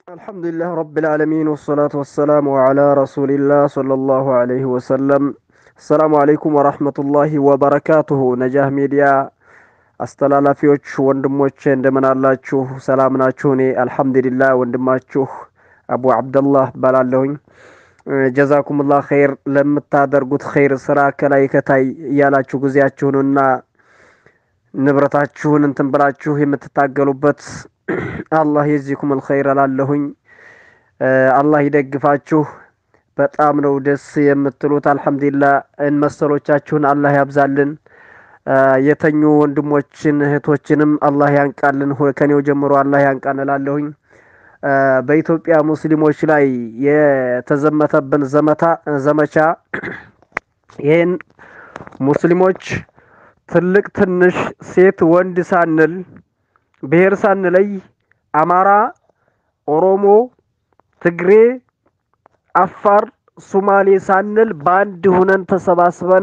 الحمد لله رب العالمين والصلاة والسلام على رسول الله صلى الله عليه وسلم السلام عليكم ورحمة الله وبركاته ነጃህ ሚዲያ አስተላላፊዎች ወንድሞቼ እንደምን አላችሁ? ሰላም ናችሁ? እኔ አልሐምዱሊላህ ወንድማችሁ አቡ አብደላህ እባላለሁኝ። ጀዛኩሙላህ ኸይር ለምታደርጉት ኸይር ስራ ከላይ ከታይ እያላችሁ ጊዜያችሁንና ንብረታችሁን እንትን ብላችሁ የምትታገሉበት አላህ የዚኩም አልኸይር እላለሁኝ። አላህ ይደግፋችሁ። በጣም ነው ደስ የምትሉት። አልሐምዱሊላህ መሰሎቻችሁን አላህ ያብዛልን። የተኙ ወንድሞችን እህቶችንም አላህ ያንቃልን። ከኔው ጀምሮ አላህ ያንቃን እላለሁኝ። በኢትዮጵያ ሙስሊሞች ላይ የተዘመተብን ዘመታ ዘመቻ ይህን ሙስሊሞች ትልቅ ትንሽ ሴት ወንድ ሳንል ብሔር ሳንለይ አማራ፣ ኦሮሞ፣ ትግሬ፣ አፋር፣ ሱማሌ ሳንል በአንድ ሁነን ተሰባስበን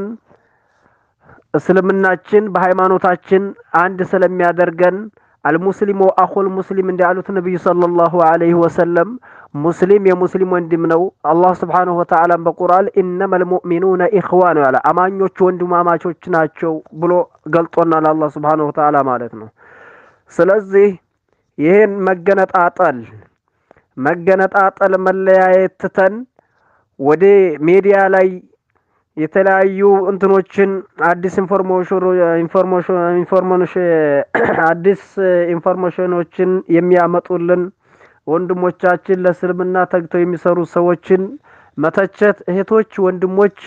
እስልምናችን በሃይማኖታችን አንድ ስለሚያደርገን አልሙስሊሙ አኹል ሙስሊም እንዳሉት ነቢዩ ሰለላሁ ዐለይሂ ወሰለም ሙስሊም የሙስሊም ወንድም ነው። አላህ ስብሓነሁ ወተዓላም በቁርአን ኢነመል ሙእሚኑነ ኢኽዋ ነው ያለ አማኞች ወንድማማቾች ናቸው ብሎ ገልጦናል። አላህ ስብሓነሁ ወተዓላ ማለት ነው። ስለዚህ ይህን መገነጣጠል መገነጣጠል መለያየት ትተን ወደ ሜዲያ ላይ የተለያዩ እንትኖችን አዲስ ኢንፎርሜሽን አዲስ ኢንፎርሜሽኖችን የሚያመጡልን ወንድሞቻችን ለእስልምና ተግተው የሚሰሩ ሰዎችን መተቸት፣ እህቶች ወንድሞች፣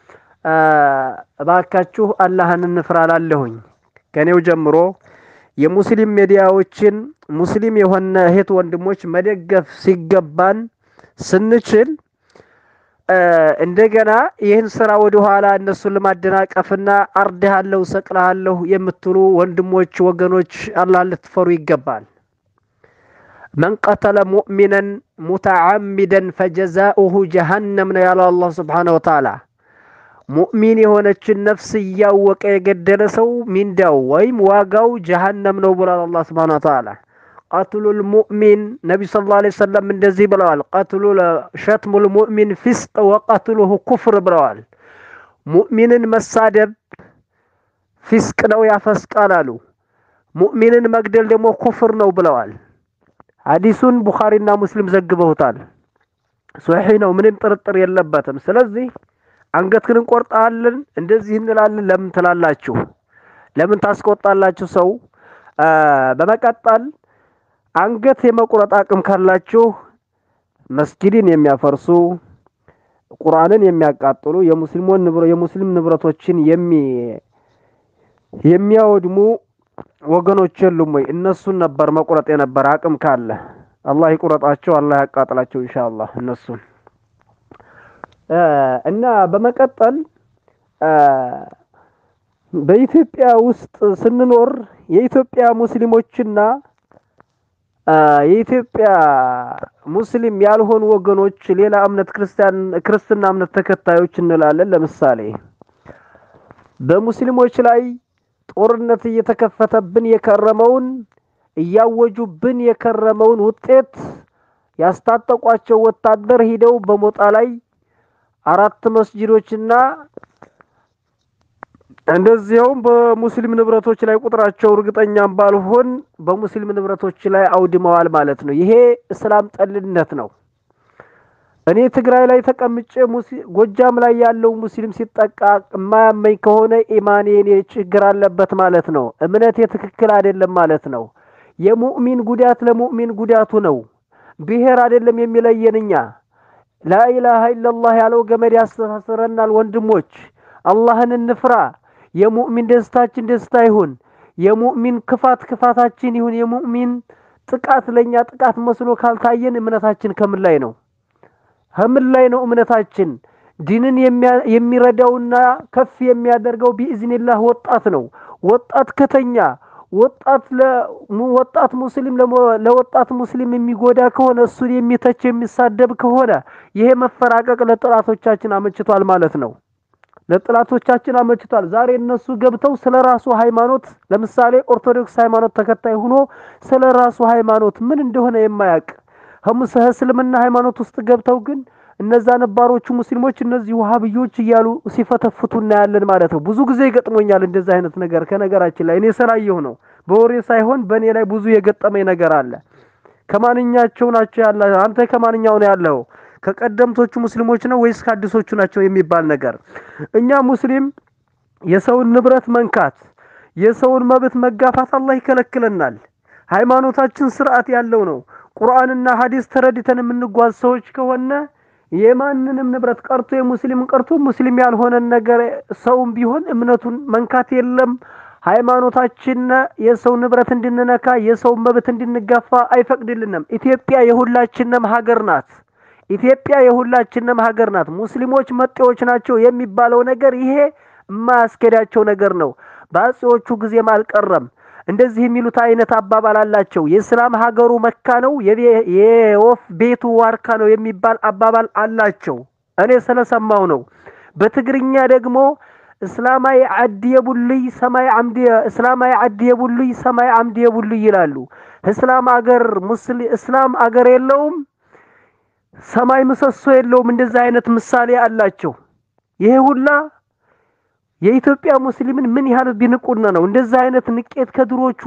እባካችሁ አላህን እንፍራ እላለሁኝ ከኔው ጀምሮ የሙስሊም ሚዲያዎችን ሙስሊም የሆነ እህት ወንድሞች መደገፍ ሲገባን ስንችል እንደገና ይህን ስራ ወደ ኋላ እነሱን ለማደናቀፍና አርድሃለሁ፣ ሰቅልሃለሁ የምትሉ ወንድሞች ወገኖች አላህ ልትፈሩ ይገባል። መን ቀተለ ሙእሚነን ሙተዓሚደን ፈጀዛኡሁ ጀሃነም ነው ያለው አላህ ስብሓነሁ ወተዓላ። ሙእሚን የሆነችን ነፍስ እያወቀ የገደለ ሰው ሚንዳው ወይም ዋጋው ጀሃነም ነው ብሏል አላህ ስብሓነሁ ወተዓላ። ቀትሉል ሙእሚን ነቢ ስ ላ ሰለም እንደዚህ ብለዋል። ቀትሉ ሸትሙል ሙእሚን ፊስቅ ወቀትሉሁ ኩፍር ብለዋል። ሙእሚንን መሳደብ ፊስቅ ነው ያፈስቃል አሉ። ሙእሚንን መግደል ደግሞ ኩፍር ነው ብለዋል። ሐዲሱን ቡኻሪና ሙስሊም ዘግበውታል። ሶሒ ነው፣ ምንም ጥርጥር የለበትም። ስለዚህ አንገትህን እንቆርጣለን እንደዚህ እንላለን ለምን ትላላችሁ? ለምን ታስቆጣላችሁ ሰው? በመቀጠል አንገት የመቁረጥ አቅም ካላችሁ መስጊድን የሚያፈርሱ ቁርአንን የሚያቃጥሉ የሙስሊሞን የሙስሊም ንብረቶችን የሚያወድሙ ወገኖች የሉም ወይ? እነሱን ነበር መቁረጥ የነበር አቅም ካለ። አላህ ይቁረጣቸው፣ አላህ ያቃጥላቸው ኢንሻአላህ እነሱን እና በመቀጠል በኢትዮጵያ ውስጥ ስንኖር የኢትዮጵያ ሙስሊሞችና የኢትዮጵያ ሙስሊም ያልሆኑ ወገኖች ሌላ እምነት ክርስቲያን ክርስትና እምነት ተከታዮች እንላለን። ለምሳሌ በሙስሊሞች ላይ ጦርነት እየተከፈተብን የከረመውን እያወጁብን የከረመውን ውጤት ያስታጠቋቸው ወታደር ሂደው በሞጣ ላይ አራት መስጂዶችና እንደዚያውም በሙስሊም ንብረቶች ላይ ቁጥራቸው እርግጠኛም ባልሆን በሙስሊም ንብረቶች ላይ አውድመዋል ማለት ነው። ይሄ እስላም ጠልነት ነው። እኔ ትግራይ ላይ ተቀምጬ ጎጃም ላይ ያለው ሙስሊም ሲጠቃ የማያመኝ ከሆነ ኢማኔ እኔ ችግር አለበት ማለት ነው። እምነቴ ትክክል አይደለም ማለት ነው። የሙእሚን ጉዳት ለሙእሚን ጉዳቱ ነው። ብሔር አይደለም የሚለየን እኛ ላኢላሃ ኢለላህ ያለው ገመድ ያስተሳስረናል። ወንድሞች አላህን እንፍራ። የሙእሚን ደስታችን ደስታ ይሁን፣ የሙእሚን ክፋት ክፋታችን ይሁን። የሙእሚን ጥቃት ለእኛ ጥቃት መስሎ ካልታየን እምነታችን ከምን ላይ ነው? ከምን ላይ ነው እምነታችን? ዲንን የሚረዳውና ከፍ የሚያደርገው ቢኢዝኒላህ ወጣት ነው። ወጣት ከተኛ ወጣት ወጣት ሙስሊም ለወጣት ሙስሊም የሚጎዳ ከሆነ እሱን የሚተች የሚሳደብ ከሆነ ይሄ መፈራቀቅ ለጠላቶቻችን አመችቷል ማለት ነው። ለጥላቶቻችን አመችቷል። ዛሬ እነሱ ገብተው ስለ ራሱ ሃይማኖት ለምሳሌ ኦርቶዶክስ ሃይማኖት ተከታይ ሆኖ ስለ ራሱ ሃይማኖት ምን እንደሆነ የማያውቅ እስልምና ሃይማኖት ውስጥ ገብተው ግን እነዛ ነባሮቹ ሙስሊሞች እነዚህ ውሃብዮች እያሉ ሲፈተፍቱ እናያለን ማለት ነው። ብዙ ጊዜ ይገጥሞኛል እንደዚህ አይነት ነገር። ከነገራችን ላይ እኔ ስላየሁ ነው፣ በወሬ ሳይሆን በእኔ ላይ ብዙ የገጠመኝ ነገር አለ። ከማንኛቸው ናቸው ያለ አንተ ከማንኛው ነው ያለው? ከቀደምቶቹ ሙስሊሞች ነው ወይስ ከአዲሶቹ ናቸው የሚባል ነገር። እኛ ሙስሊም የሰውን ንብረት መንካት፣ የሰውን መብት መጋፋት አላህ ይከለክለናል። ሃይማኖታችን ስርዓት ያለው ነው። ቁርአንና ሐዲስ ተረድተን የምንጓዝ ሰዎች ከሆነ የማንንም ንብረት ቀርቶ የሙስሊምን ቀርቶ ሙስሊም ያልሆነን ነገር ሰውም ቢሆን እምነቱን መንካት የለም። ሃይማኖታችን የሰው ንብረት እንድንነካ የሰው መብት እንድንጋፋ አይፈቅድልንም። ኢትዮጵያ የሁላችንም ሀገር ናት። ኢትዮጵያ የሁላችንም ሀገር ናት። ሙስሊሞች መጤዎች ናቸው የሚባለው ነገር ይሄ የማያስኬዳቸው ነገር ነው። በአጼዎቹ ጊዜም አልቀረም። እንደዚህ የሚሉት አይነት አባባል አላቸው። የእስላም ሀገሩ መካ ነው፣ የወፍ ቤቱ ዋርካ ነው የሚባል አባባል አላቸው። እኔ ስለሰማው ነው። በትግርኛ ደግሞ እስላማይ ዓዲ የቡልይ ሰማይ ዓምዲ እስላማይ ዓዲ የቡልይ ሰማይ ዓምዲ የቡልይ ይላሉ። እስላም አገር ሙስሊ እስላም አገር የለውም፣ ሰማይ ምሰሶ የለውም። እንደዚህ አይነት ምሳሌ አላቸው። ይሄ ሁላ የኢትዮጵያ ሙስሊምን ምን ያህል ቢንቁና ነው እንደዚህ አይነት ንቄት ከድሮቹ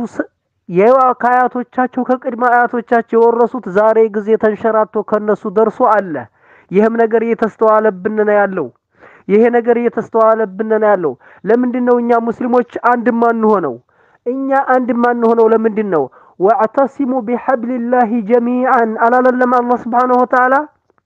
ከአያቶቻቸው ከቅድመ አያቶቻቸው የወረሱት ዛሬ ጊዜ ተንሸራቶ ከነሱ ደርሶ አለ። ይህም ነገር እየተስተዋለብን ነው ያለው። ይሄ ነገር እየተስተዋለብን ነው ያለው። ለምንድን ነው እኛ ሙስሊሞች አንድ ማንሆነው? እኛ አንድ ማንሆነው ለምንድን ነው? ወዕተሲሙ ቢሐብሊላሂ ጀሚዓን አላለለም አላህ ስብሓነሁ ወተዓላ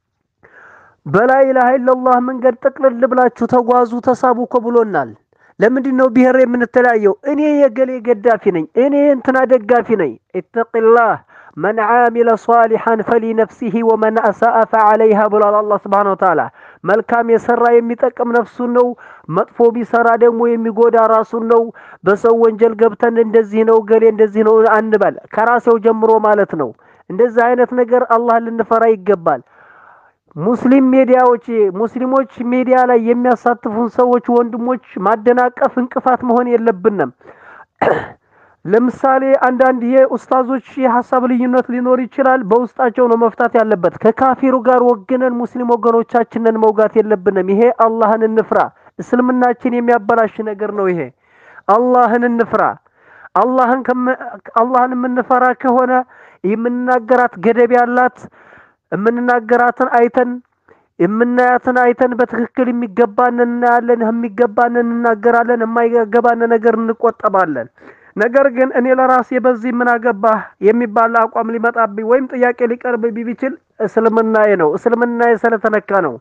በላኢላሃ ኢለላህ መንገድ ጠቅልል ብላችሁ ተጓዙ ተሳቡ እኮ ብሎናል። ለምንድን ነው ብሔር የምንተለያየው? እኔ የገሌ ገዳፊ ነኝ፣ እኔ እንትና ደጋፊ ነኝ። ኢተቂላህ መን ዓሚለ ሷሊሐን ፈሊነፍሲሂ ወመን አሳአ ፈዓለይሃ ብሏል አላህ ስብሓነሁ ወተዓላ። መልካም የሰራ የሚጠቅም ነፍሱን ነው፣ መጥፎ ቢሰራ ደግሞ የሚጎዳ ራሱን ነው። በሰው ወንጀል ገብተን እንደዚህ ነው ገሌ እንደዚህ ነው አንበል፣ ከራሴው ጀምሮ ማለት ነው። እንደዚህ አይነት ነገር አላህን ልንፈራ ይገባል። ሙስሊም ሚዲያዎች ሙስሊሞች ሚዲያ ላይ የሚያሳትፉን ሰዎች ወንድሞች ማደናቀፍ እንቅፋት መሆን የለብንም። ለምሳሌ አንዳንድ የኡስታዞች የሀሳብ ልዩነት ሊኖር ይችላል። በውስጣቸው ነው መፍታት ያለበት። ከካፊሩ ጋር ወግነን ሙስሊም ወገኖቻችንን መውጋት የለብንም። ይሄ አላህን እንፍራ። እስልምናችን የሚያበላሽ ነገር ነው። ይሄ አላህን እንፍራ። አላህን አላህን የምንፈራ ከሆነ የምንናገራት ገደብ ያላት የምንናገራትን አይተን የምናያትን አይተን በትክክል የሚገባንን እናያለን፣ የሚገባንን እንናገራለን፣ የማይገባን ነገር እንቆጠባለን። ነገር ግን እኔ ለራሴ በዚህ ምን አገባህ የሚባል አቋም ሊመጣብኝ ወይም ጥያቄ ሊቀርብብኝ ቢችል እስልምናዬ ነው። እስልምናዬ ስለተነካ ነው።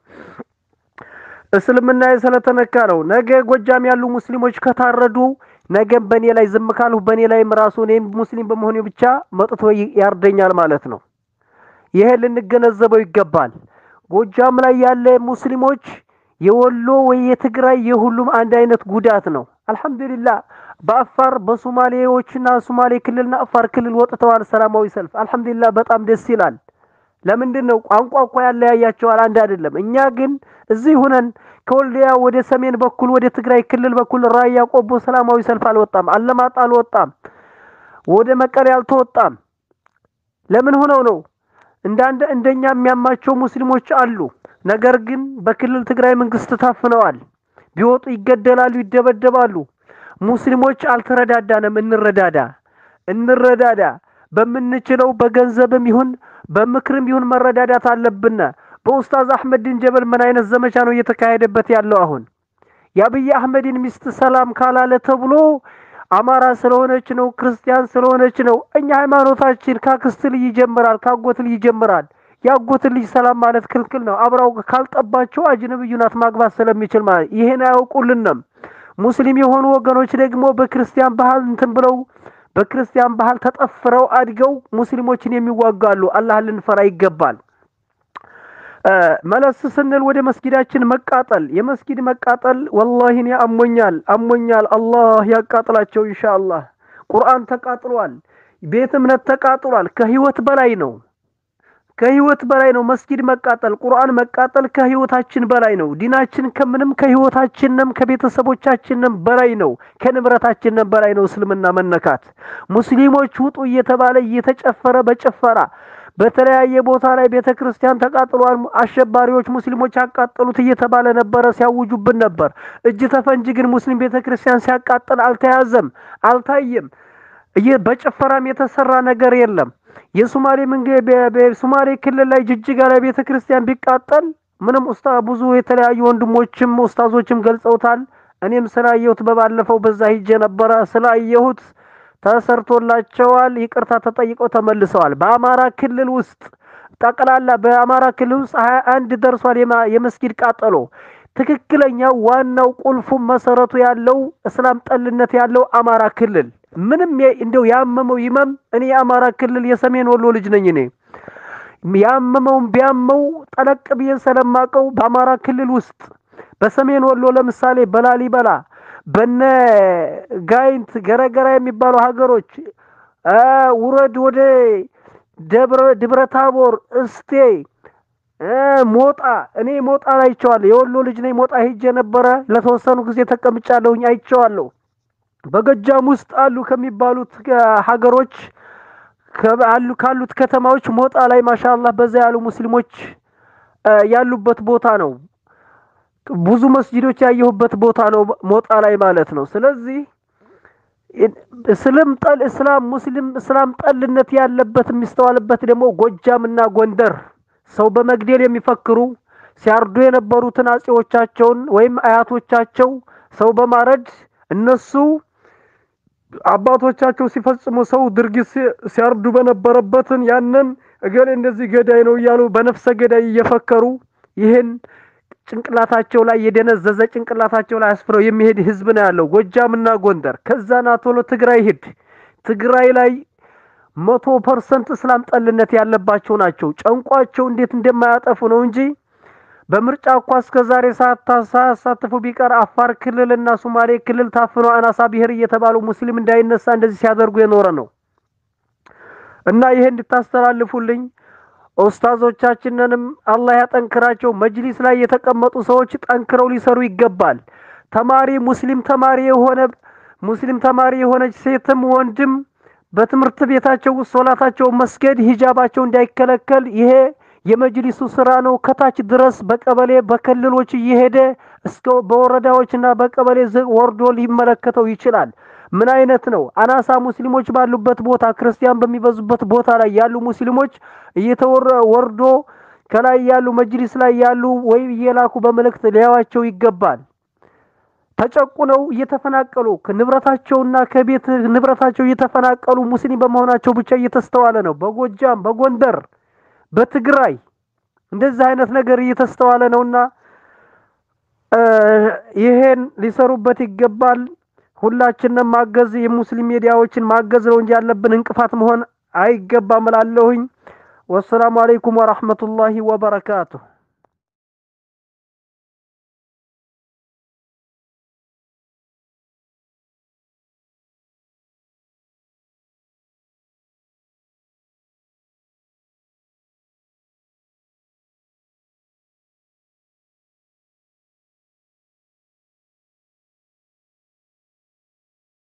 እስልምናዬ ስለተነካ ነው። ነገ ጎጃም ያሉ ሙስሊሞች ከታረዱ ነገም በእኔ ላይ ዝም ካልሁ በእኔ ላይም ራሱ እኔም ሙስሊም በመሆኔ ብቻ መጥቶ ያርደኛል ማለት ነው። ይሄ ልንገነዘበው ይገባል። ጎጃም ላይ ያለ ሙስሊሞች የወሎ ወይ የትግራይ የሁሉም አንድ አይነት ጉዳት ነው። አልሐምዱሊላህ በአፋር በሶማሌዎችና ሶማሌ ክልልና አፋር ክልል ወጥተዋል ሰላማዊ ሰልፍ። አልሐምዱሊላህ በጣም ደስ ይላል። ለምንድን ነው ቋንቋ እኮ ያለያያቸዋል፣ አንድ አይደለም። እኛ ግን እዚህ ሁነን ከወልዲያ ወደ ሰሜን በኩል ወደ ትግራይ ክልል በኩል ራያ ቆቦ ሰላማዊ ሰልፍ አልወጣም፣ አለማጣ አልወጣም፣ ወደ መቀሌ አልተወጣም። ለምን ሆነው ነው? እንዳንድ እንደኛ የሚያማቸው ሙስሊሞች አሉ። ነገር ግን በክልል ትግራይ መንግስት ታፍነዋል። ቢወጡ ይገደላሉ፣ ይደበደባሉ። ሙስሊሞች አልተረዳዳንም። እንረዳዳ፣ እንረዳዳ። በምንችለው በገንዘብም ይሁን በምክርም ይሁን መረዳዳት አለብን። በኡስታዝ አህመድን ጀበል ምን አይነት ዘመቻ ነው እየተካሄደበት ያለው? አሁን የአብይ አህመድን ሚስት ሰላም ካላለ ተብሎ አማራ ስለሆነች ነው፣ ክርስቲያን ስለሆነች ነው። እኛ ሃይማኖታችን ካክስት ልጅ ይጀምራል፣ ካጎት ልጅ ይጀምራል። ያጎት ልጅ ሰላም ማለት ክልክል ነው። አብራው ካልጠባቸው አጅነብዩ ናት ማግባት ስለሚችል ማለት ይሄን አያውቁልንም። ሙስሊም የሆኑ ወገኖች ደግሞ በክርስቲያን ባህል እንትን ብለው በክርስቲያን ባህል ተጠፍረው አድገው ሙስሊሞችን የሚዋጋሉ። አላህ ልንፈራ ይገባል። መለስ ስንል ወደ መስጊዳችን መቃጠል የመስጊድ መቃጠል ወላሂ እኔ አሞኛል አሞኛል። አላህ ያቃጥላቸው ኢንሻአላህ። ቁርአን ተቃጥሏል። ቤት እምነት ተቃጥሏል። ከህይወት በላይ ነው። ከህይወት በላይ ነው። መስጊድ መቃጠል፣ ቁርአን መቃጠል ከህይወታችን በላይ ነው። ዲናችን ከምንም ከህይወታችንም ከቤተሰቦቻችንም በላይ ነው። ከንብረታችንም በላይ ነው። እስልምና መነካት ሙስሊሞች ውጡ እየተባለ እየተጨፈረ በጭፈራ በተለያየ ቦታ ላይ ቤተ ክርስቲያን ተቃጥሏል፣ አሸባሪዎች ሙስሊሞች ያቃጠሉት እየተባለ ነበረ፣ ሲያውጁብን ነበር። እጅ ተፈንጂ ግን ሙስሊም ቤተ ክርስቲያን ሲያቃጥል አልተያዘም፣ አልታየም። በጭፈራም የተሰራ ነገር የለም። የሶማሌ ሶማሌ ክልል ላይ ጅጅጋ ላይ ቤተ ክርስቲያን ቢቃጠል ምንም ኡስታ ብዙ የተለያዩ ወንድሞችም ኡስታዞችም ገልጸውታል። እኔም ስላየሁት በባለፈው በዛ ሂጄ ነበረ ስላየሁት ተሰርቶላቸዋል። ይቅርታ ተጠይቀው ተመልሰዋል። በአማራ ክልል ውስጥ ጠቅላላ በአማራ ክልል ውስጥ ሀያ አንድ ደርሷል የመስጊድ ቃጠሎ። ትክክለኛ ዋናው ቁልፉ መሰረቱ ያለው እስላም ጠልነት ያለው አማራ ክልል ምንም እንደው ያመመው ይመም። እኔ የአማራ ክልል የሰሜን ወሎ ልጅ ነኝ። እኔ ያመመውን ቢያመው ጠለቅ ብዬ ስለማቀው በአማራ ክልል ውስጥ በሰሜን ወሎ ለምሳሌ በላሊበላ በነ ጋይንት ገረገራ የሚባሉ ሀገሮች ውረድ ወደ ደብረ ታቦር፣ እስቴ፣ ሞጣ እኔ ሞጣ አይቼዋለሁ። የወሎ ልጅ ነኝ። ሞጣ ሄጄ ነበረ ለተወሰኑ ጊዜ ተቀምጫለሁኝ፣ አይቼዋለሁ። በጎጃም ውስጥ አሉ ከሚባሉት ሀገሮች አሉ ካሉት ከተማዎች ሞጣ ላይ ማሻአላህ በዛ ያሉ ሙስሊሞች ያሉበት ቦታ ነው። ብዙ መስጂዶች ያየሁበት ቦታ ነው ሞጣ ላይ ማለት ነው። ስለዚህ እስልም ጠል እስላም ሙስሊም እስላም ጠልነት ያለበት የሚስተዋልበት ደግሞ ጎጃምና ጎንደር ሰው በመግደል የሚፈክሩ ሲያርዱ የነበሩትን አጼዎቻቸውን ወይም አያቶቻቸው ሰው በማረድ እነሱ አባቶቻቸው ሲፈጽሙ ሰው ድርጊት ሲያርዱ በነበረበትን ያንን እገሌ እንደዚህ ገዳይ ነው እያሉ በነፍሰ ገዳይ እየፈከሩ ይህን ጭንቅላታቸው ላይ የደነዘዘ ጭንቅላታቸው ላይ አስፍረው የሚሄድ ህዝብ ነው ያለው ጎጃምና ጎንደር። ከዛና ቶሎ ትግራይ ሂድ። ትግራይ ላይ መቶ ፐርሰንት እስላም ጠልነት ያለባቸው ናቸው። ጨንቋቸው እንዴት እንደማያጠፉ ነው እንጂ በምርጫ እኳ እስከ ዛሬ ሳያሳትፉ ቢቀር አፋር ክልል እና ሶማሌ ክልል ታፍኖ አናሳ ብሔር እየተባሉ ሙስሊም እንዳይነሳ እንደዚህ ሲያደርጉ የኖረ ነው እና ይሄ እንድታስተላልፉልኝ ኡስታዞቻችንንም አላህ ያጠንክራቸው። መጅሊስ ላይ የተቀመጡ ሰዎች ጠንክረው ሊሰሩ ይገባል። ተማሪ ሙስሊም ተማሪ የሆነ ሙስሊም ተማሪ የሆነች ሴትም ወንድም በትምህርት ቤታቸው ውስጥ ሶላታቸው መስገድ ሂጃባቸው እንዳይከለከል ይሄ የመጅሊሱ ስራ ነው። ከታች ድረስ በቀበሌ በክልሎች እየሄደ እስከ በወረዳዎችና በቀበሌ ወርዶ ሊመለከተው ይችላል። ምን አይነት ነው? አናሳ ሙስሊሞች ባሉበት ቦታ ክርስቲያን በሚበዙበት ቦታ ላይ ያሉ ሙስሊሞች እየተወረ ወርዶ ከላይ ያሉ መጅሊስ ላይ ያሉ ወይ እየላኩ በመልእክት ሊያዋቸው ይገባል። ተጨቁነው እየተፈናቀሉ ንብረታቸውና ከቤት ንብረታቸው እየተፈናቀሉ ሙስሊም በመሆናቸው ብቻ እየተስተዋለ ነው። በጎጃም፣ በጎንደር፣ በትግራይ እንደዚህ አይነት ነገር እየተስተዋለ ነውና ይሄን ሊሰሩበት ይገባል። ሁላችንም ማገዝ የሙስሊም ሚዲያዎችን ማገዝ ነው እንጂ ያለብን እንቅፋት መሆን አይገባም እላለሁኝ። ወሰላሙ አለይኩም ወራህመቱላሂ ወበረካቱሁ።